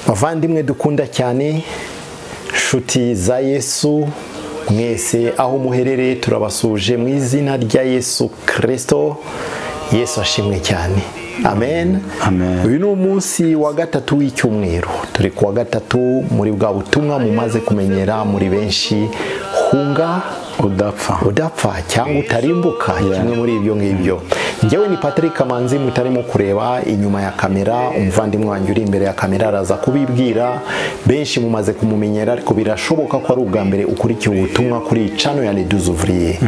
bavandimwe dukunda cyane nshuti za yesu mwese aho muherereye turabasuje mu izina rya yesu kirisito yesu ashimwe cyane amen Amen. uyu ni umunsi wa gatatu w'icyumweru turi ku wa gatatu muri bwa butumwa mumaze kumenyera muri benshi hunga udapfa udapfa cyangwa utarimbuka kimwe muri ibyo ngibyo njyewe ni patrick kamanzi mutarimo kureba inyuma ya kamera umuvandimwe wanjye uri imbere ya kamera araza kubibwira benshi mumaze kumumenyera ariko birashoboka ko ari ubwa mbere ukurikiye ubutumwa kuri cano ya leduzuvuriye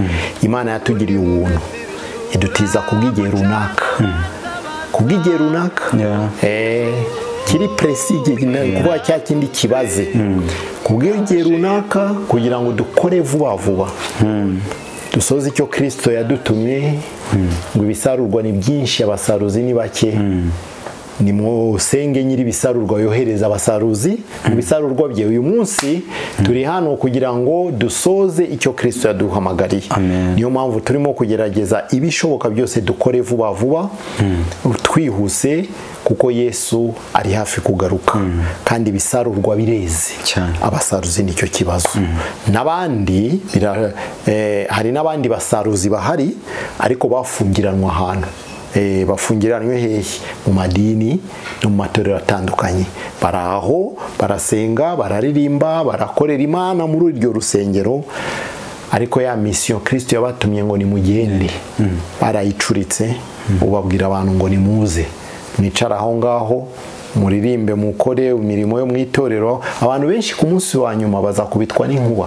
imana yatugiriye ubuntu idutiza ku bw'igihe runaka ku bw'igihe runaka Yeah. Eh, kiri presi kuba cya kindi kibaze ku bw'igihe runaka kugira ngo dukore vuba vuba dusoze icyo kirisito yadutumye ngo ibisarurwa ni byinshi abasaruzi ni bake ni mwosenge nyiri ibisarurwa yohereza abasaruzi mu bisarurwa bye uyu munsi turi hano kugira ngo dusoze icyo kirisito yaduhamagariye Amen. niyo mpamvu turimo kugerageza ibishoboka byose dukore vuba vuba twihuse kuko yesu ari hafi kugaruka kandi ibisarurwa bireze Cyane. abasaruzi nicyo kibazo n'abandi bira- eh, hari n'abandi basaruzi bahari ariko bafungiranwa ahantu Eh, bafungiranwe hehe mu madini no mu matorero atandukanye bari aho barasenga bararirimba barakorera imana muri iryo rusengero ariko ya misiyo kirisito yabatumye ngo nimugende barayicuritse ubabwira abantu ngo nimuze mwicara aho ngaho muririmbe mukore imirimo yo mu itorero abantu benshi ku munsi wa nyuma bazakubitwa n'inkuba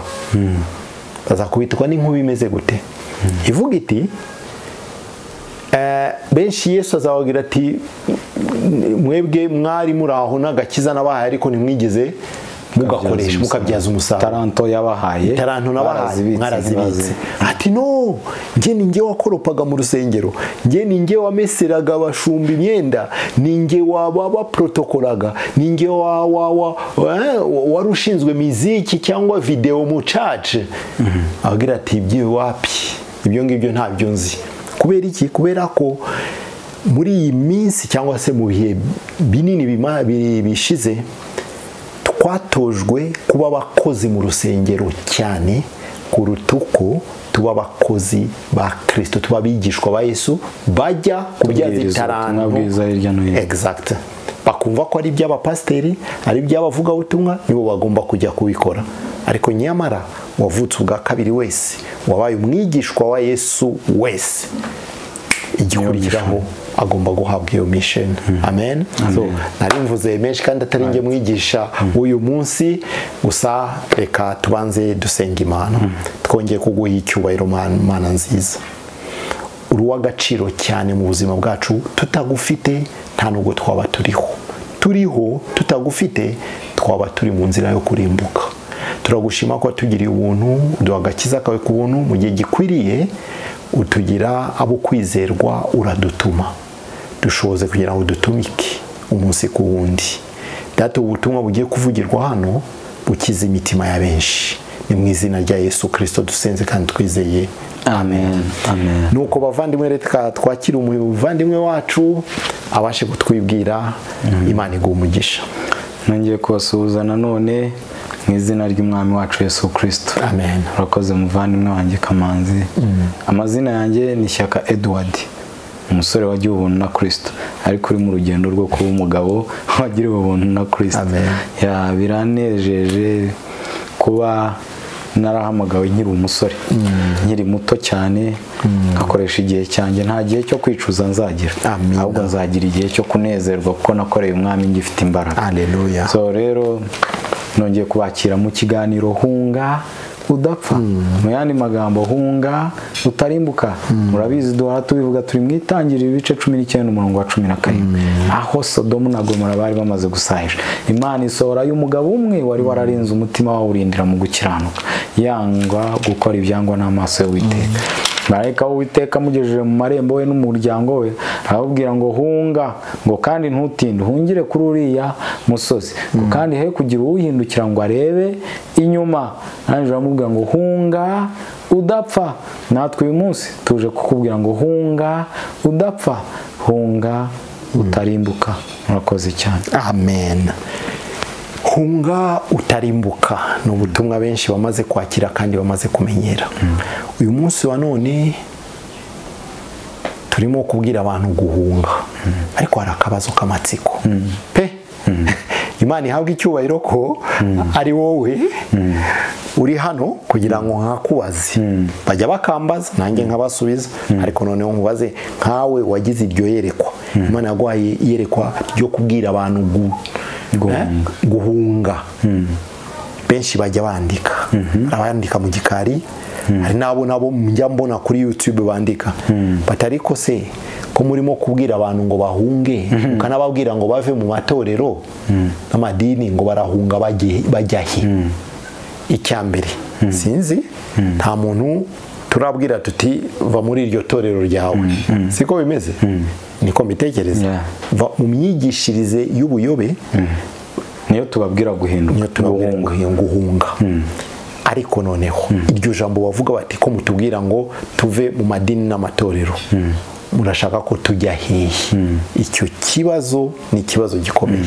bazakubitwa n'inkuba imeze gute ivuga iti eh, benshi yesu azababwira ati mwebwe mwari muri aho n'agakiza nabahaye ariko ntimwigeze mugakoresha mukabyaza umusaruro taranto yabahaye taranto nabahaye barazibitse, mwarazibitse ntibaze. ati no njye ni njye wakoropaga mu rusengero njye ni njye wameseraga abashumba imyenda ni njye waba baprotokoraga ni njye wa- wa- wa- eh, wari ushinzwe miziki cyangwa videwo mu cace ababwira ati ibyo wapi ibyo ngibyo ntabyo nzi kubera iki kubera ko muri iyi minsi cyangwa se mu bihe binini bima- bi- bishize twatojwe kuba abakozi mu rusengero cyane kuruta uko tuba abakozi ba kirisito tuba abigishwa ba yesu bajya kubyaza Kubwiriza ubutumwa itaranto bwiza hirya no hino. exact bakumva ko ari iby'abapasiteri ari iby'abavugabutumwa nibo bagomba kujya kubikora ariko nyamara uwavutse ubwa kabiri wese wabaye umwigishwa wa yesu wese igikurikiraho agomba guhabwa iyo mission amen So, nari mvuze menshi kandi atari njye mwigisha uyu munsi gusa reka tubanze dusenga imana twongeye kuguha icyubahiro Mana- mana nziza uri uw'agaciro cyane mu buzima bwacu tutagufite nta nubwo twaba turiho turiho tutagufite twaba turi mu nzira yo kurimbuka turagushima ko watugiriye ubuntu uduha agakiza kawe ku buntu mu gihe gikwiriye utugira abo kwizerwa uradutuma dushoboze kugira ngo dutumike umunsi ku wundi data ubutumwa bugiye kuvugirwa hano bukiza imitima ya benshi ni mu izina rya yesu kirisito dusenze kandi twizeye amen amen nuko bavandimwe reka twakire umuvandimwe wacu abashe kutwibwira imana iguha umugisha nongeye kubasuhuza nanone mu izina ry'umwami wacu yesu kirisito Amen. urakoze muvandimwe wanjye kamanzi amazina yanjye ni shyaka edward umusore wagiye ubuntu na kirisito ariko uri mu rugendo rwo kuba umugabo wagiriwe ubuntu na kirisito Amen. Ya, biranejeje kuba narahamagawe nkiri umusore nkiri muto cyane ngakoresha igihe cyanjye nta gihe cyo kwicuza nzagira Amen. ahubwo nzagira igihe cyo kunezerwa kuko nakoreye umwami ngifite imbaraga Haleluya. so rero nongeye kubakira mu kiganiro hunga udapfa mu yandi magambo hunga utarimbuka murabizi duhora tubivuga turi mu itangiriro ibice cumi n'icyenda umurongo wa cumi na karindwi aho sodomu na gomora bari bamaze gusahira imana isohora y'umugabo umwe wari wararinze umutima wawurindira mu gukiranuka yangwa gukora ibyangwa n'amaso y'uwiteka marayika w'uwiteka amugejeje mu marembo we n'umuryango we arababwira ngo hunga ngo kandi ntutinde uhungire kuri uriya musozi ngo kandi he kugira uwuhindukira ngo arebe inyuma arangije aramubwira ngo hunga udapfa natwe uyu munsi tuje kukubwira ngo hunga udapfa hunga utarimbuka murakoze cyane amen hunga utarimbuka ni ubutumwa benshi bamaze kwakira kandi bamaze kumenyera uyu munsi wa none turimo kubwira abantu guhunga ariko hari akabazo k'amatsiko pe imana ihabwa icyubahiro ko ari wowe uri hano kugira ngo nkakubaze bajya bakambaza nanjye nkabasubiza ariko noneho nkubaze nkawe wagize iryo yerekwa imana yaguhaye iyerekwa ryo kubwira abantu gu- Guhunga. eh, guhunga benshi bajya bandika hari abandika mu gikari hari n'abo nabo njya mbona kuri yutube bandika bati ariko se ko murimo kubwira abantu ngo bahunge ukanababwira ngo bave mu matorero n'amadini ngo barahunga bajye- bajya he icya mbere sinzi nta muntu turabwira tuti va muri iryo torero ryawe siko bimeze niko mbitekereza Yeah. va mu myigishirize y'ubuyobe niyo tubabwira guhinduka niyo tubabwira ngo guhunga ariko noneho iryo jambo bavuga bati ko mutubwira ngo tuve mu madini n'amatorero murashaka ko tujya hehe icyo kibazo ni ikibazo gikomeye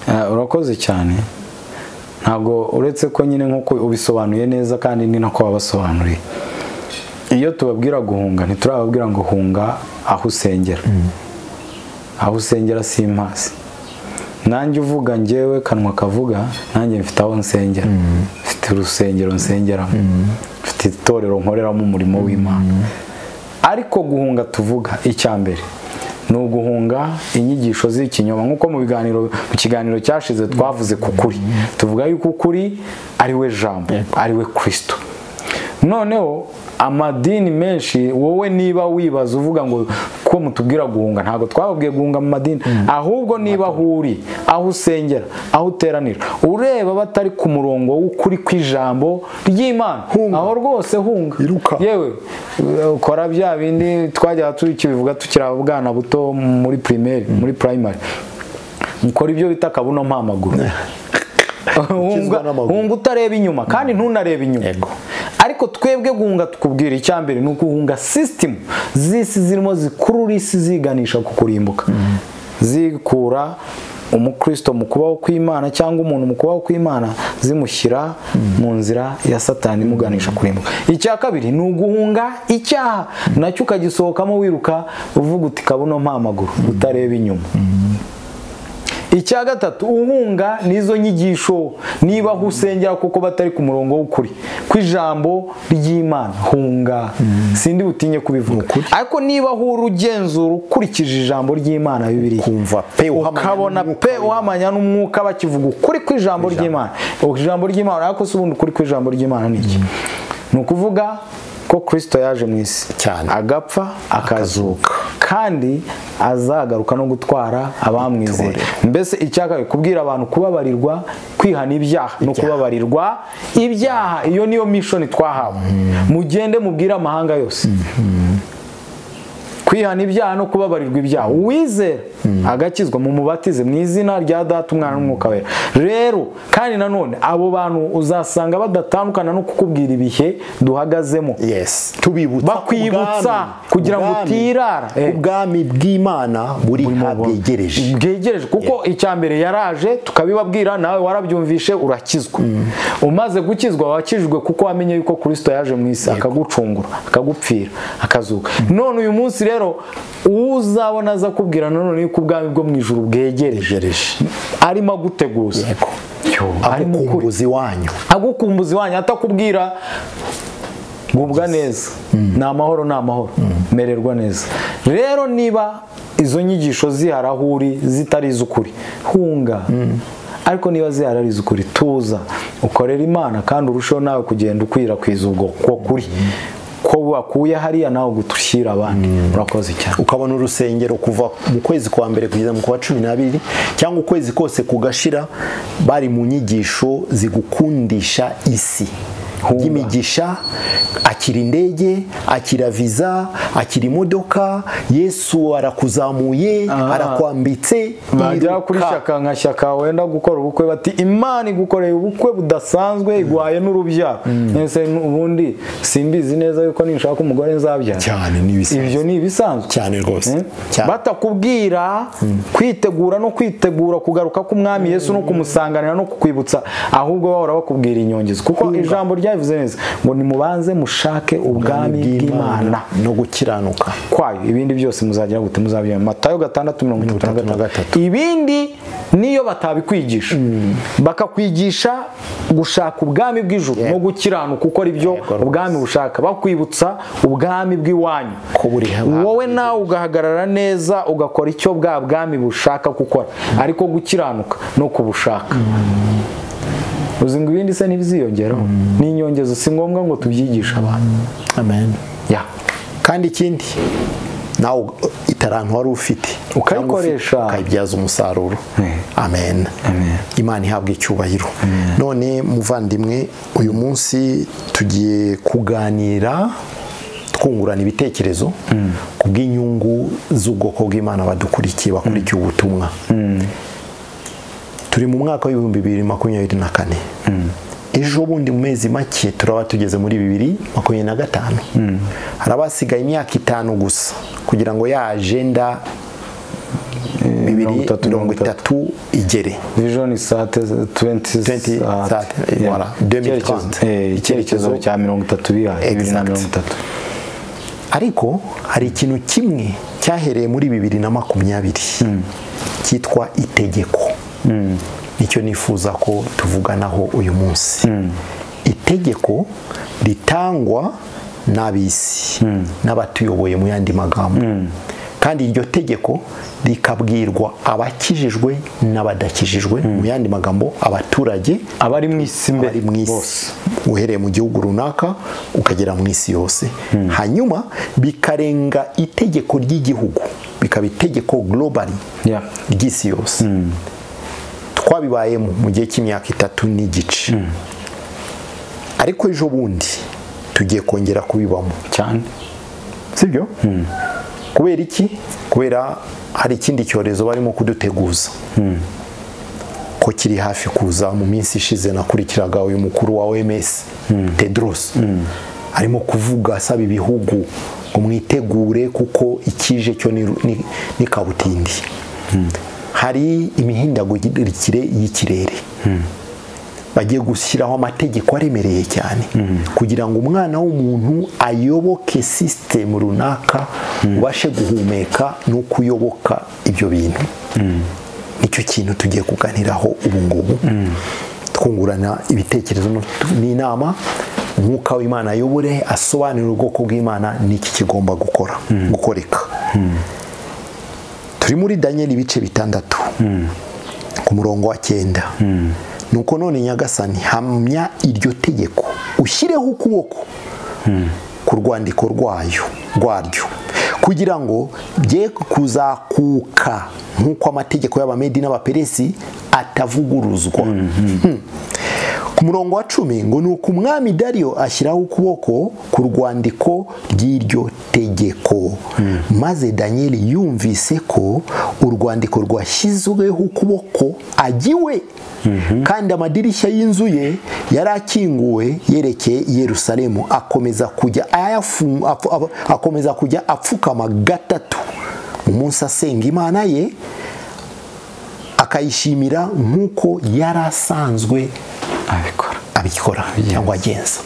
Ah, urakoze cyane ntabwo uretse ko nyine nk'uko ubisobanuye neza kandi ni nako wabasobanuriye iyo tubabwira guhunga ntiturababwira ngo hunga aho usengera aho usengera si impasi nanjye uvuga ngewe kanwa kavuga nanjye mfite aho nsengera mfite urusengero nsengeramo mfite itorero nkoreramo umurimo w'imana ariko guhunga tuvuga icya mbere ni uguhunga inyigisho z'ikinyoma nk'uko mu biganiro mu kiganiro cyashize twavuze ku kuri tuvuga yuko ukuri ari we jambo ari we kirisito noneho amadini menshi wowe niba wibaza uvuga ngo ko mutubwira guhunga ntabwo twababwiye guhunga mu madini ahubwo niba aho uri aho usengera aho uteranira ureba batari ku murongo w'ukuri kw'ijambo ry'imana Hunga. aho rwose hunga Iruka. yewe uh, kora bya bindi twajya tukibivuga tukiri abana buto muri primeri muri primary mukora ibyo bita akabuno mpamaguru Ukizwa n'amaguru. hunga utareba inyuma kandi ntunarebe inyuma Yego. ariko twebwe guhunga tukubwira icyambere ni uguhunga sisitemu z'isi zirimo zikurura isi ziganisha ku kurimbuka zikura umukristo mu kubaho kw'imana cyangwa umuntu mu kubaho kw'imana zimushyira mu nzira ya satani imuganisha kurimbuka icya kabiri ni uguhunga icyaha nacyo ukagisohokamo wiruka uvuga uti kabuno mpamaguru utareba inyuma icya gatatu uhunga n'izo nyigisho niba aho usengera kuko batari ku murongo w'ukuri kw'ijambo ry'imana hunga sindi butinye kubivuga Ni ukuri. ariko niba aho uri ugenzura ukurikije ijambo ry'imana bibiriya kumva pe uhamanya ukabona n'umwuka pe uhamanya n'umwuka bakivuga ukuri kw'ijambo ry'imana ijambo ry'imana ariko si ubundi ukuri kw'ijambo ry'imana ni iki ni ukuvuga ko kirisito yaje mu isi Cyane. agapfa akazuka kandi azagaruka no gutwara abamwizeye mbese icyakabiri kubwira abantu kubabarirwa kwihana ibyaha no kubabarirwa ibyaha iyo niyo mishoni twahawe mugende mubwire amahanga yose kwihana ibyaha no kubabarirwa ibyaha uwizera agakizwa mu mubatize mu izina rya data umwana n'umwuka wera rero kandi nanone abo bantu uzasanga badatandukana no kukubwira ibihe duhagazemo yes tubibutsa Bakwibutsa ubwami. kugira ngo Ubwami. utirara. Eh. ubwami bw'imana buri habwegereje bwegereje kuko icya mbere yaraje tukabibabwira nawe warabyumvishe urakizwa umaze gukizwa wakijwe kuko wamenye yuko kirisito yaje mu isi akagucungura akagupfira akazuka none uyu munsi rero uwo uzabona aza kubwira nanone yuko ubwami bwo mu ijuru bwegereje Bwegereje. arimo aguteguza Yego. Yo, arimo ukuri. agukumbuza iwanyu agukumbuza iwanyu atakubwira gubwa neza ni amahoro ni amahoro mererwa neza rero niba izo nyigisho zihari aho uri zitari iz'ukuri hunga ariko niba zihari ari iz'ukuri tuza ukorera imana kandi urusheho nawe kugenda ukwirakwiza ubwo ko kuri ko wakuye hariya nawe gutushyira abandi urakoze cyane ukabona urusengero kuva mu kwezi kwa mbere kugeza mu kwa cumi n'abiri cyangwa ukwezi kose kugashira bari mu nyigisho zigukundisha isi ry'imigisha akira indege akira viza akira imodoka yesu arakuzamuye Aha. arakwambitse bagera iruka. kuri shaka nka shaka wenda gukora ubukwe bati imana igukoreye ubukwe budasanzwe igwaye n'urubyaro Ese ubundi simbizi neza yuko ninshaka umugore nzabyara cyane n'ibisanzwe ibyo ni ibisanzwe cyane rwose Eh? cyane batakubwira kwitegura no kwitegura kugaruka k'umwami yesu no kumusanganira no kukwibutsa ahubwo bahora bakubwira inyongezo kuko ijambo ryabivuze neza ngo nimubanze mushake ubwami bw'imana no gukiranuka kwayo ibindi byose muzagira gute muzabyemera matayo gatandatu mirongo itatu na Mirongo itatu na gatatu gatatu. ibindi niyo batabikwigisha bakakwigisha gushaka ubwami bw'ijuru Yego. no gukiranuka ukora ibyo Yego rwose. ubwami bushaka bakwibutsa ubwami bw'iwanyu ko buri hamwe wowe nawe ugahagarara neza ugakora icyo bwa bwami bushaka gukora ariko gukiranuka no kubushaka uzi ngo ibindi se ntibiziyongeraho ni inyongezo si ngombwa ngo tubyigishe abantu amen ya kandi ikindi nawe u- itarantu wari ufite cyangwa ufite, Ukayikoresha. ukayibyaza umusaruro Eh. amen Amen. imana ihabwa icyubahiro none muvandimwe uyu munsi tugiye kuganira twungurana ibitekerezo ku bw'inyungu z'ubwoko bw'imana badukurikiye bakurikiye ubutumwa turi mu mwaka w'ibihumbi bibiri makumyabiri na kane ejo bundi mu mezi make turaba tugeze muri bibiri makumyabiri na gatanu hari abasigaye imyaka itanu gusa kugira ngo ya ajenda bibiri mirongo itatu igere vision sate 20 sate, voilà, 2030. icyerekezo cya mirongo itatu bihaye bibiri na Exact. mirongo itatu ariko hari ikintu kimwe cyahereye muri bibiri na makumyabiri cyitwa itegeko nicyo nifuza ko tuvuganaho uyu munsi itegeko ritangwa n'ab'isi n'abatuyoboye mu yandi magambo kandi iryo tegeko rikabwirwa abakijijwe n'abadakijijwe mu yandi magambo abaturage abari mu isi imbere ari mu bose. isi uhereye mu gihugu runaka ukagera mu isi yose hanyuma bikarenga itegeko ry'igihugu bikaba itegeko globally Ya. ry'isi yose twabibayemo mu gihe cy'imyaka itatu n'igice ariko ejo bundi tugiye kongera kubibamo cyane sibyo kubera iki kubera hari ikindi cyorezo barimo kuduteguza ko kiri hafi kuza mu minsi ishize nakurikiraga uyu mukuru wa OMS Tedros arimo kuvuga asaba ibihugu ngo mwitegure kuko ikije cyo ni, ni, ni kabutindi hari imihindagurikire y'ikirere bagiye gushyiraho amategeko aremereye cyane kugira ngo umwana w'umuntu ayoboke sisitemu runaka ubashe guhumeka n'uko uyoboka ibyo bintu nicyo kintu tugiye kuganiraho ubu ngubu twungurana ibitekerezo no- n'inama umwuka w'imana ayobore asobanurire ubwoko bw'imana n'iki kigomba gukora gukoreka turi muri daniyeli ibice bitandatu ku murongo wa cyenda nuko none nyagasani hamya iryo tegeko ushyireho ukuboko ku rwandiko rwayo rwaryo kugira ngo bye kuzakuka nk'uko amategeko y'abamedi n'abaperesi atavuguruzwa Hmm. ku murongo wa cumi ngo ni uko umwami dariyo ashyiraho ukuboko ku rwandiko ry'iryo tegeko maze daniyeli yumvise ko urwandiko rwashyizweho ukuboko agiwe kandi amadirishya y'inzu ye yari akinguwe yerekeye i yerusalemu akomeza kujya ayafu- apfu- apfu- akomeza kujya apfukama gatatu umunsi asenga imana ye akayishimira nk'uko yari asanzwe abikora abikora cyangwa agenza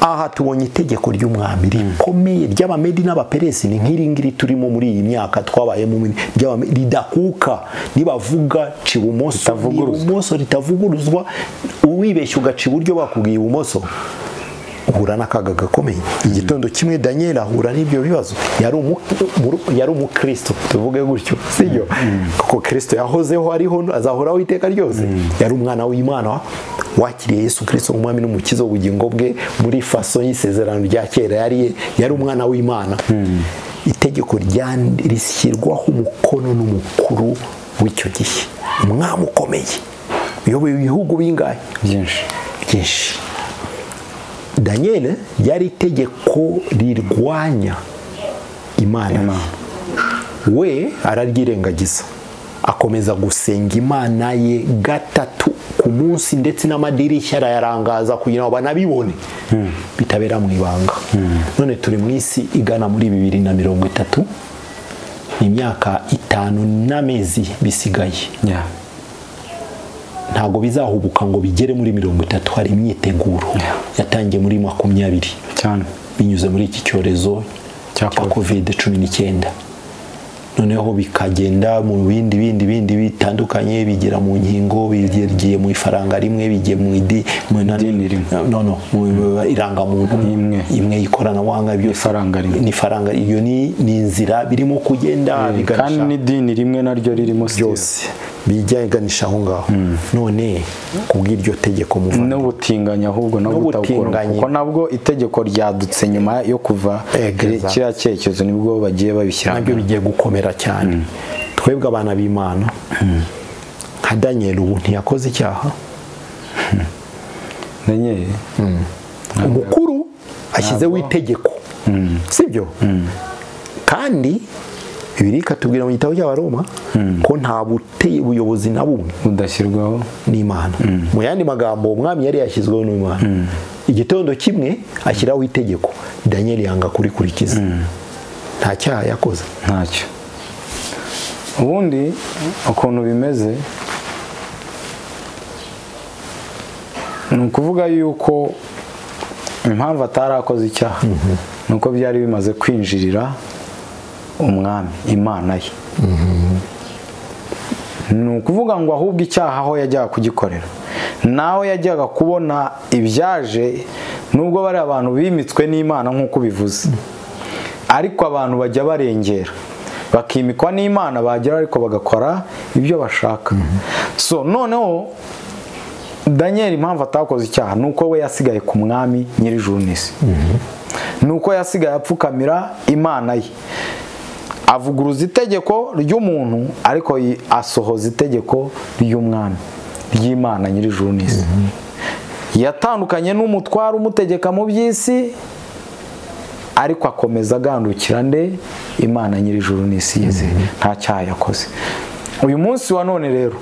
aha tubonye itegeko ry'umwami rikomeye ry'abamedi n'abaperesi ni nk'iri ngiri turimo muri iyi myaka twabayemo muri- ry'Abamedi, ridakuka nibavuga ci ibumoso Ritavuguruzwa. ibumoso ritavuguruzwa uwibeshya ugaca iburyo bakubwiye ibumoso uhura n'akaga gakomeye igitondo kimwe daniel ahura n'ibyo bibazo yari umu- mu- yari umukristo tuvuge gutyo sibyo kuko kristo yahozeho ariho azahoraho iteka ryose yari umwana w'imana wakiriye yesu kristo umwami n'umukiza w'ubugingo bwe muri faso y'isezerano rya kera yari yari umwana w'imana itegeko rya- rishyirwaho umukono n'umukuru w'icyo gihe umwami ukomeye uyoboye ibihugu bingahe byinshi byinshi daniel ryari itegeko rirwanya imana we araryirengagiza akomeza gusenga imana ye gatatu ku munsi ndetse n'amadirishya arayarangaza kugira ngo banabibone bitabera mu ibanga none turi mu isi igana muri bibiri na mirongo itatu ni imyaka itanu n'amezi bisigaye Yeah. ntabwo bizahubuka ngo bigere muri mirongo itatu hari imyiteguro yatangiye muri makumyabiri cyane binyuze muri iki cyorezo Cya cya kovide cumi n'icyenda noneho bikagenda mu bindi bindi bindi bitandukanye bigera mu nkingo bigiye mu ifaranga rimwe bigiye mu idi mu Idini rimwe. no no mu irangamuntu Imwe. imwe y'ikoranabuhanga byose Ifaranga rimwe. ni ifaranga iyo ni ni inzira birimo kugenda biganisha kandi n'idini rimwe naryo ririmo byose byose biganisha aho ngaho none kubw'iryo tegeko muvana n'ubutinganyi ahubwo nabwo utabukora N'ubutinganyi. kuko nabwo itegeko ryadutse nyuma yo kuva Egeza. kiriya cyerekezo nibwo bagiye babishyira nabyo bigiye gukomera cyane twebwe abana b'imana nka daniel ubu ntiyakoze icyaha Daniel, umukuru ashyizeho itegeko sibyo kandi bibiliya ikatubwira mu gitabo cy'abaroma ko nta buteye ubuyobozi na bumwe budashyirwaho n'imana mu yandi magambo umwami yari yashyizweho n'imana igitondo kimwe ashyiraho itegeko daniel yanga kurikurikiza nta cyaha yakoze ntacyo ubundi ukuntu bimeze ni ukuvuga yuko impamvu atarakoze icyaha ni uko byari bimaze kwinjirira umwami imana ye ni ukuvuga ngo ahubwo icyaha aho yajyaga kugikorera naho yajyaga kubona ibyaje nubwo bari abantu bimitswe n'imana nk'uko ubivuze ariko abantu bajya barengera bakimikwa n'imana bagera ariko bagakora ibyo bashaka so noneho daniel impamvu atakoze icyaha ni uko we yasigaye ku mwami nyir'ijuru n'isi ni uko yasigaye apfukamira imana ye avuguruza itegeko ry'umuntu ariko yi- asohoza itegeko ry'umwami ry'imana nyir'ijuru n'isi yatandukanye n'umutware umutegeka mu by'isi ariko akomeza agandukira nde imana nyir'ijuru n'isi yize nta cyaha yakoze uyu munsi wa none rero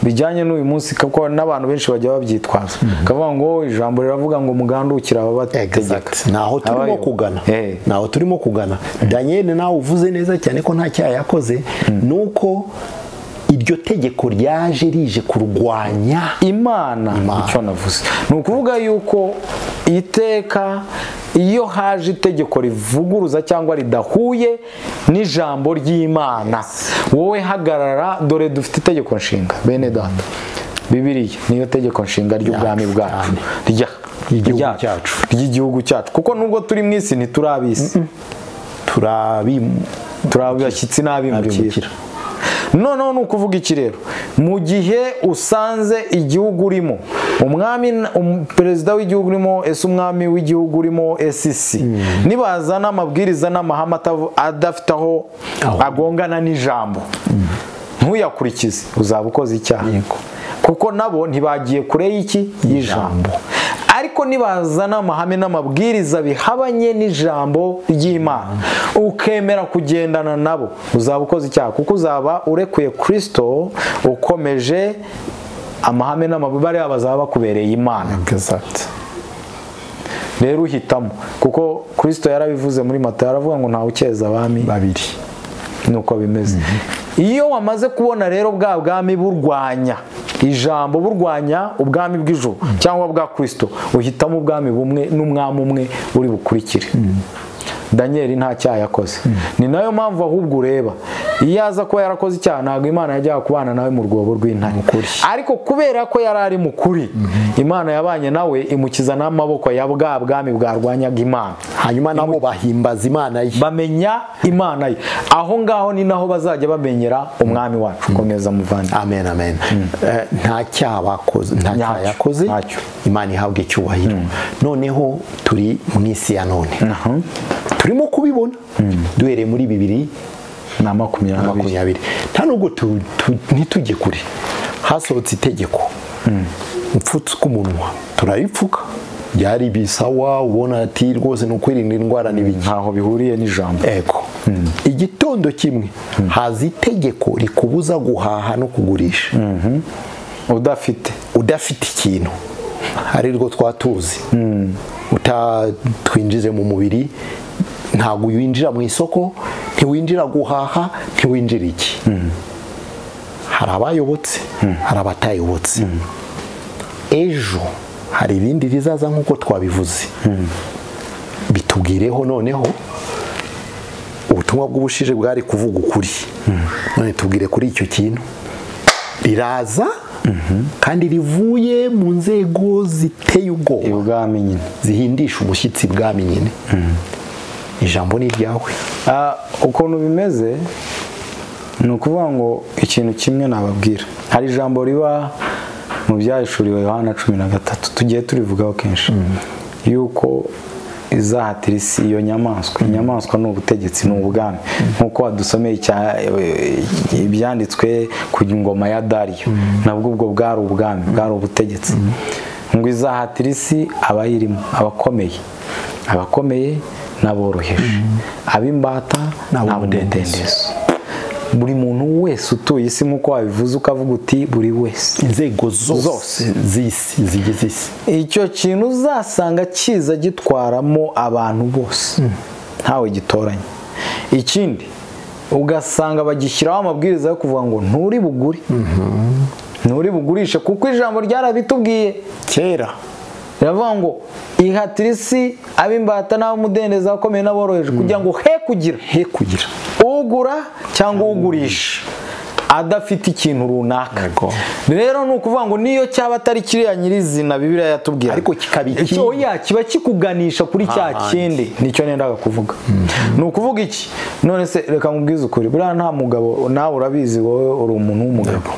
bijyanye n'uyu munsi kuko n'abantu benshi bajya babyitwaza bakavuga ngo ijambo riravuga ngo mugandukire ababategeka Exact. Ni aho turimo Abayobozi. kugana Eh. ni aho turimo kugana daniel nawe uvuze neza cyane ko nta cyaha yakoze ni uko iryo tegeko ryaje rije kurwanya imana icyo navuze ni ukuvuga yuko iteka iyo haje itegeko rivuguruza cyangwa ridahuye n'ijambo ry'imana wowe hagarara dore dufite itegeko nshinga bene data bibiriya niyo tegeko nshinga ry'ubwami Ryacu, bwacu cyane. rya Ry'igihugu ryacu, cyacu. ry'igihugu cyacu kuko nubwo turi mu isi ntiturabisi turabi turi abashyitsi n'abimukira Abimukira. noneho ni ukuvuga iki rero mu gihe usanze igihugu urimo umwami um- perezida w'igihugu urimo ese umwami w'igihugu urimo esisi nibazana amabwiriza n'amahame atavu- adafite aho Aho. agongana n'ijambo ntuyakurikize uzaba ukoze icyaha kuko nabo ntibagiye kure y'iki y'ijambo ariko nibazana amahame n'amabwiriza bihabanye n'ijambo ry'imana ukemera kugendana nabo uzaba ukoze icyaha kuko uzaba urekuye kirisito ukomeje amahame n'amabwiriza bazaba bakubereye imana rero uhitamo kuko kirisito yarabivuze muri mata aravuga ngo ntawe ukeza abami babiri nuko bimeze iyo wamaze kubona rero bwa bwami burwanya ijambo burwanya ubwami bw'ijuru cyangwa bwa kirisito uhitamo ubwami bumwe n'umwami umwe uri bukurikire daniel nta cyaha yakoze ni nayo mpamvu ahubwo ureba iyo aza kuba yarakoze icyaha ntabwo imana yajyaga kubana nawe mu rwobo rw'intare ariko kubera ko yari ari mu kuri imana yabanye nawe imukiza n'amaboko ya bwa bwami bwarwanyaga imana hanyuma nabo bahimbaza imana ye bamenya imana ye aho ngaho ni naho bazajya bamenyera umwami wacu komeza muvandi amen amen Eh, nta cyaha bakoze nta Nyacyo, cyaha yakoze nyacyo. imana ihabwa icyubahiro noneho turi mu isi ya none turimo kubibona duhereye muri bibiri na makumyabiri makumyabiri nta nubwo tu- tu- ntitujye kure hasohotse itegeko mfutswe umunwa turaripfuka byari bisawa ubona ati rwose ni ukwirinda indwara n'ibiki ntaho bihuriye n'ijambo ego igitondo kimwe haza itegeko rikubuza guhaha no kugurisha udafite udafite ikintu ari rwo twatuzi utatwinjize mu mubiri ntabwo winjira mu isoko ntiwinjira guhaha ntiwinjira iki hari abayobotse hari abatayobotse ejo hari ibindi bizaza nk'uko twabivuze bitubwireho noneho ubutumwa bw'ubushije bwari kuvuga ukuri none tubwire kuri icyo kintu riraza kandi rivuye mu nzego ziteye ubwoba ibwami nyine zihindisha umushyitsi bwami nyine ijambo ni iryawe Ah, ukuntu bimeze ni ukuvuga ngo ikintu kimwe nababwira hari ijambo riba mu byahishuriwe yohana cumi na gatatu tugiye turivugaho kenshi yuko izahatira isi iyo nyamaswa inyamaswa ni ubutegetsi ni ubwami nk'uko wadusomeye icya- ibyanditswe ku ngoma ya dariyo nabwo ubwo bwari ubwami bwari ubutegetsi ngo izahatira isi abayirimo abakomeye abakomeye n'aboroheje ab'imbata n'ab'umudendezo buri muntu wese utuye isi nk'uko wabivuze ukavuga uti buri wese inzego zose z'isi zigize isi icyo kintu uzasanga kiza gitwaramo abantu bose ntawe gitoranye ikindi ugasanga bagishyiraho amabwiriza yo kuvuga ngo nturi bugure nturi bugurishe kuko ijambo ryarabitubwiye kera riravuga ngo ihatira isi ab'imbata n'ab'umudendezo abakomeye n'aboroheje kugira ngo he kugira he kugira ugura cyangwa ugurisha adafite ikintu runaka Yego. rero ni ukuvuga ngo niyo cyaba atari kiriya nyirizina bibiriya yatubwira Ariko kikaba iki- Icyo- oya kiba kikuganisha kuri cya Ahandi. kindi nicyo nendaga kuvuga ni ukuvuga iki none se reka nkubwize ukuri buriya nta mugabo nawe urabizi wowe uri umuntu w'umugabo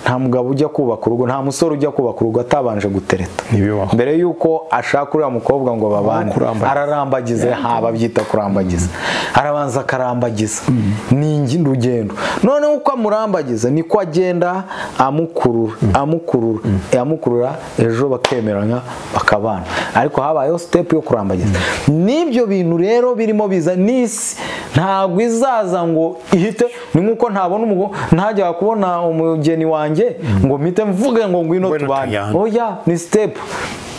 nta mugabo ujya kubaka urugo nta musore ujya kubaka urugo atabanje gutereta Ntibibaho. mbere y'uko ashaka uriya mukobwa ngo babane kurambagiza. ararambagiza haba byita kurambagiza arabanza akarambagiza ni ingi- urugendo noneho uko amurambagiza niko agenda amukurura amukurura amukurura ejo bakemeranya bakabana ariko habayeho sitepu yo kurambagiza n'ibyo bintu rero birimo biza n'isi ntabwo izaza ngo ihite ni nk'uko ntabona umugore ntajya kubona umugeni wanjye ngo mpite mvuge ngo ngwino Ngwino tubane tujyane. oya ni sitepu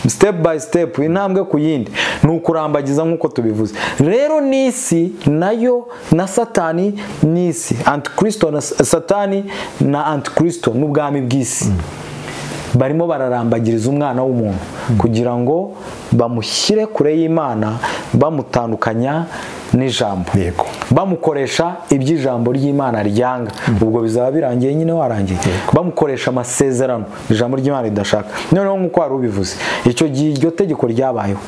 sitepu bayi sitepu intambwe ku yindi ni ukurambagiza nk'uko tubivuze rero n'isi nayo na satani n'isi antikristo na sa- satani na antikristo n'ubwami bw'isi barimo bararambagiriza umwana w'umuntu kugira ngo bamushyire kure y'imana bamutandukanya n'ijambo Yego. bamukoresha iby'ijambo ry'imana ryanga ubwo bizaba birangiye nyine warangiye bamukoresha amasezerano ijambo ry'imana ridashaka noneho nk'uko wari ubivuze icyo gihe iryo tegeko ryabayeho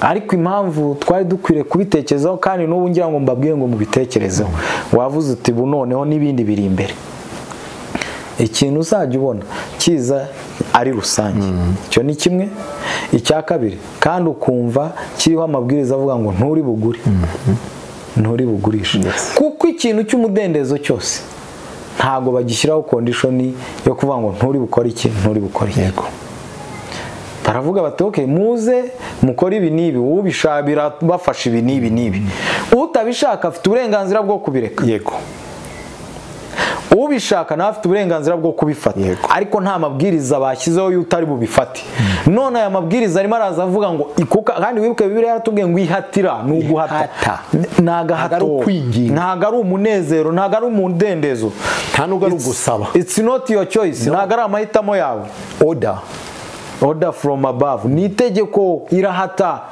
ariko impamvu twari dukwiriye kubitekerezaho kandi n'ubu ngira ngo mbabwire ngo mubitekerezeho wavuze uti bu noneho n'ibindi biri imbere ikintu uzajya ubona kiza ari rusange icyo ni kimwe icya kabiri kandi ukumva kiriho amabwiriza avuga ngo nturi bugure nturi bugurishe kuko ikintu cy'umudendezo cyose ntabwo bagishyiraho kondishoni yo kuvuga ngo nturi bukore iki nturi bukore iki yego baravuga bati ok muze mukore ibi n'ibi ubishaka birabafasha ibi n'ibi n'ibi utabishaka afite uburenganzira bwo kubireka yego ubishaka nawe afite uburenganzira bwo kubifata Yego. ariko nta mabwiriza bashyizeho y'utari utari bubifate none aya mabwiriza arimo araza avuga ngo ikuka kandi wibuke bibiriya yaratubwiye ngo ihatira ni uguhata Ihata. ntago ari ukwinginga. ntago ari umunezero ntago ari umudendezo nta nubwo ari ugusaba it's not your choice ntago ari amahitamo yawe oda order from above ni itegeko irahata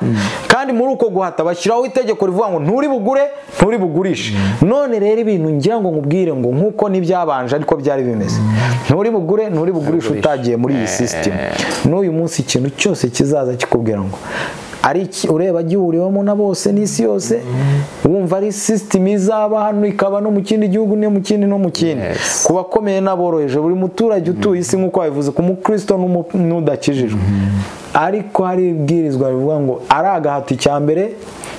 kandi muri uko guhata bashyiraho itegeko rivuga ngo nturi bugure nturi bugurishe none rero ibintu ngira ngo nkubwire ngo nk'uko ntibyabanje ariko byari bimeze nturi bugure nturi bugurishe utagiye muri iyi sisitemu n'uyu munsi ikintu cyose kizaza kikubwira ngo ari iki ureba gihuriwemo na bose n'isi yose wumva ari sisitemu izaba hano ikaba no mu kindi gihugu no mu kindi no mu kindi Yes. ku bakomeye n'aboroheje buri muturage utuye isi nk'uko wabivuze ku mukristo n'umu- n'udakijijwe ariko hari ibwirizwa rivuga ngo ari agahato icya mbere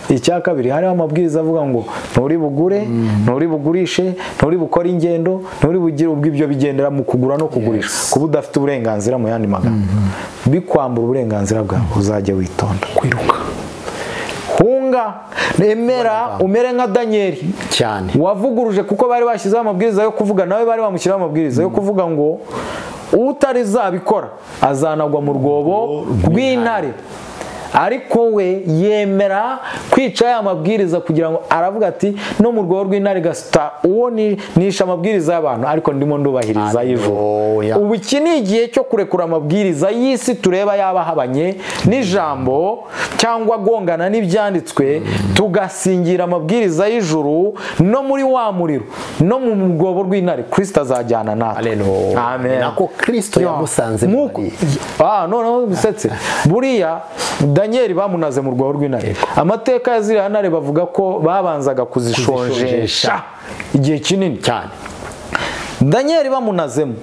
icya kabiri hariho amabwiriza avuga ngo nturi bugure nturi bugurishe nturi bukore ingendo nturi bugire ubwo ibyo bigendera mu kugura no kugurisha kuba udafite uburenganzira mu yandi magambo bikwambura uburenganzira bwawe uzajye witonda kwiruka hunga nemera umere nka daniyeli cyane wavuguruje kuko bari bashyizeho amabwiriza yo kuvuga nawe bari bamushyiraho amabwiriza yo kuvuga ngo utarizabikora azanagwa mu rwobo rw'intare ariko we yemera kwica ya mabwiriza kugira ngo aravuga ati no mu rwobo rw'intare gasita uwo ni- nishe amabwiriza y'abantu ariko ndimo ndubahiriza y'ijoro Haleluya. ubu iki ni igihe cyo kurekura amabwiriza y'isi tureba yaba ahabanye n'ijambo cyangwa agongana n'ibyanditswe tugasingira amabwiriza y'ijuru no muri wa muriro no mu rwobo rw'intare kirisita azajyana natwe Haleluya. amen Nako Kristo Yo. yamusanze Nk'uko- muri- Ah, noneho musetse buriya daniyeli bamunaze mu rwobo rw'intare amateka ya ziriya ntare bavuga ko babanzaga kuzishonjesha igihe kinini cyane daniyeli bamunazemo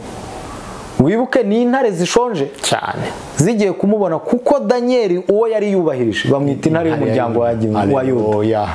wibuke ni intare zishonje cyane zigiye kumubona kuko daniyeli uwo yari yubahirije bamwita intare y'umuryango wa Gi- wa yuda Haleluya.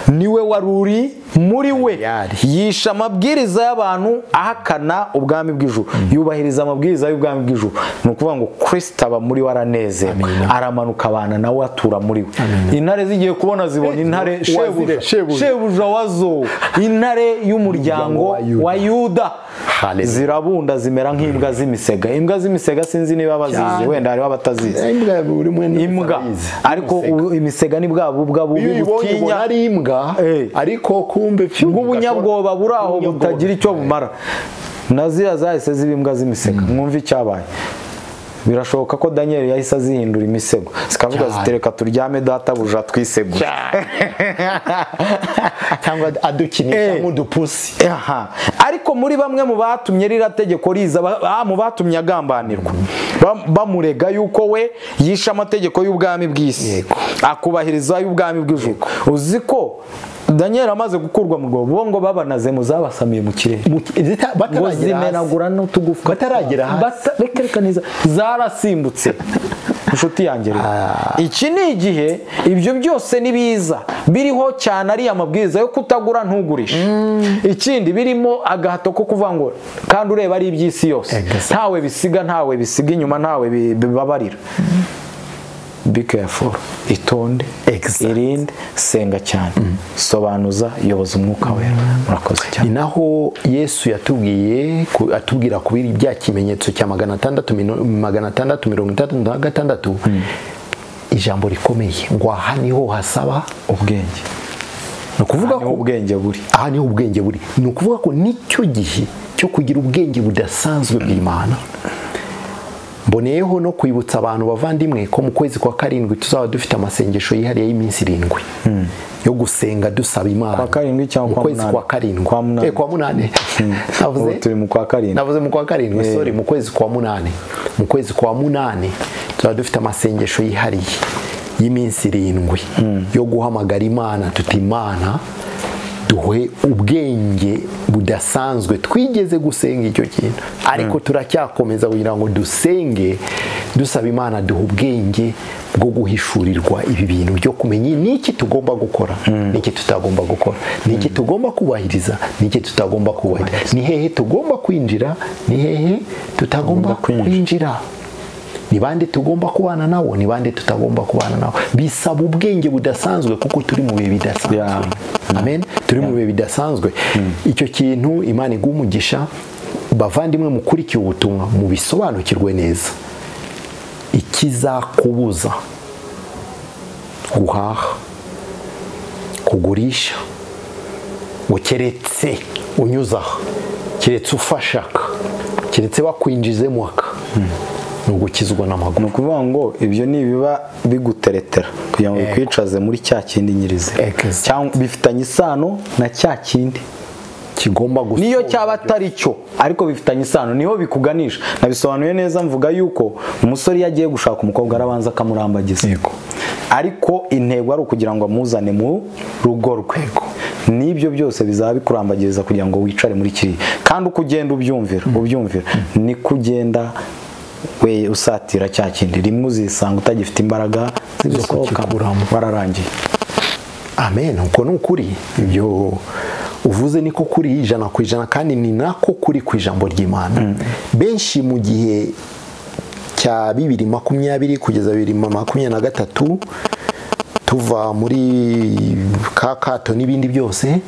niwe wari uri muri we Yari. yisha amabwiriza y'abantu ahakana ubwami bw'ijuru yubahiriza amabwiriza y'ubwami bw'ijuru ni ukuvuga ngo kirisita aba muri we aranezerwa aramanuka abana nawe atura muri we intare zigiye kubona zibona intare shebuja shebuja. shebuja wazo intare y'umuryango Umuryango wa wa yuda Hallelujah. zirabunda zimera nk'imbwa z'imisega imbwa z'imisega sinzi niba bazizi Cyane. wenda hariho abatazizi imbwa buri umwe ni- imbwa abizi. ariko ubu imisega ni bwa bubwa iyo bubi uyibonye ubona butinya ari imbwa Eh. ariko kumbe pyu, bw'ubunyabwoba buri aho Ubunyabwoba. butagira icyo bumara na ziriya zahise ziba imbwa z'imisego mwumve icyabaye birashoboka ko daniyeli yahise azihindura imisego zikavuga Cyane. zitereka turyame databuja twisegure cyangwa adukinisha Eh. nk'udupusi Aha. ariko muri bamwe mu batumye ririya tegeko riza ba- ba- mu batumye agambanirwa Bam- bamurega yuko we yishe amategeko y'ubwami bw'isi Yego. akubahiriza y'ubwami bw'ijuru uzi ko daniyeli amaze gukurwa mu rwobo bo ngo babanazemo zabasamiye mu kirere Mu- zita- ngo bataragera hasi. zimenagura n'utugufwa Bataragera hasi. Bata- reka reka neza zarasimbutse inshuti yanjye rero iki ni igihe ibyo byose ni biza biriho cyane ariya mabwiriza yo kutagura ntugurishe ikindi birimo agahato ko kuvuga ngo kandi ureba ari iby'isi yose Exactly. ntawe bisiga ntawe bisiga inyuma ntawe bi- bibabarira be careful itonde Exact. irinde senga cyane sobanuza yoboza umwuka wera murakoze cyane ni naho yesu yatubwiye ku- atubwira kubiri bya kimenyetso cya magana atandatu mino- magana atandatu mirongo itandatu na gatandatu ijambo rikomeye ngo aha niho hasaba ubwenge ni ukuvuga niho ko ubwenge buri aha niho ubwenge buri ni ukuvuga ko nicyo gihe cyo kugira ubwenge budasanzwe bw'imana mboneyeho no kwibutsa abantu bavandimwe ko mu kwezi kwa karindwi tuzaba dufite amasengesho yihariye y'iminsi irindwi yo gusenga dusaba imana Kwa karindwi cyangwa mu kwa kwezi munani? kwa karindwi Kwa munani. Eh, kwa munani Navuze- ubu turi mu kwa karindwi navuze mu kwa karindwi sorry mu kwezi kwa munani mu kwezi kwa munani tuba dufite amasengesho yihariye y'iminsi irindwi yo guhamagara imana tuti imana duhe ubwenge budasanzwe twigeze gusenga icyo kintu ariko turacyakomeza kugira ngo dusenge dusaba imana duhe ubwenge bwo guhishurirwa ibi bintu byo kumenya n'iki tugomba gukora n'iki tutagomba gukora n'iki tugomba kubahiriza n'iki tutagomba kubahiriza ni hehe tugomba kwinjira ni hehe tutagomba kwinjira. kwinjira ni bande tugomba kubana nabo ni bande tutagomba kubana nabo bisaba ubwenge budasanzwe kuko turi mu bihe bidasanzwe Yeah. amen turi mu bihe bidasanzwe icyo kintu imana iguha umugisha bavandimwe mukurikiye ubutumwa mubisobanukirwe neza ikizakubuza guhaha kugurisha ngo keretse unyuze aha keretse ufashaka keretse bakwinjizemo aka ni ugukizwa ni n'amaguru ukuvuga ngo ibyo ni ibiba biguteretera kugira ngo bikwicaze muri cya kindi nyirizina Exact. cyangwa bifitanye isano na cya kindi kigomba gusa niyo cyaba atari cyo ariko bifitanye isano niho bikuganisha nabisobanuye neza mvuga yuko umusore iyo agiye gushaka umukobwa arabanza akamurambagiza ariko intego ari ukugira ngo amuzane mu rugo rwe n'ibyo byose bizaba bikurambagiriza kugira ngo wicare muri kiriya kandi uko ugenda ubyumvira ubyumvira niko ugenda we usatira cya kindi rimwe uzisanga utagifite imbaraga zo Zisohoka. kukikuramo wararangiye amen uko ni ukuri ibyo uvuze niko kuri ijana ku ijana kandi ni nako kuri ku ijambo ry'imana benshi mu gihe cya bibiri makumyabiri kugeza bibiri ma- makumyabiri na gatatu tuva muri ka kato n'ibindi byose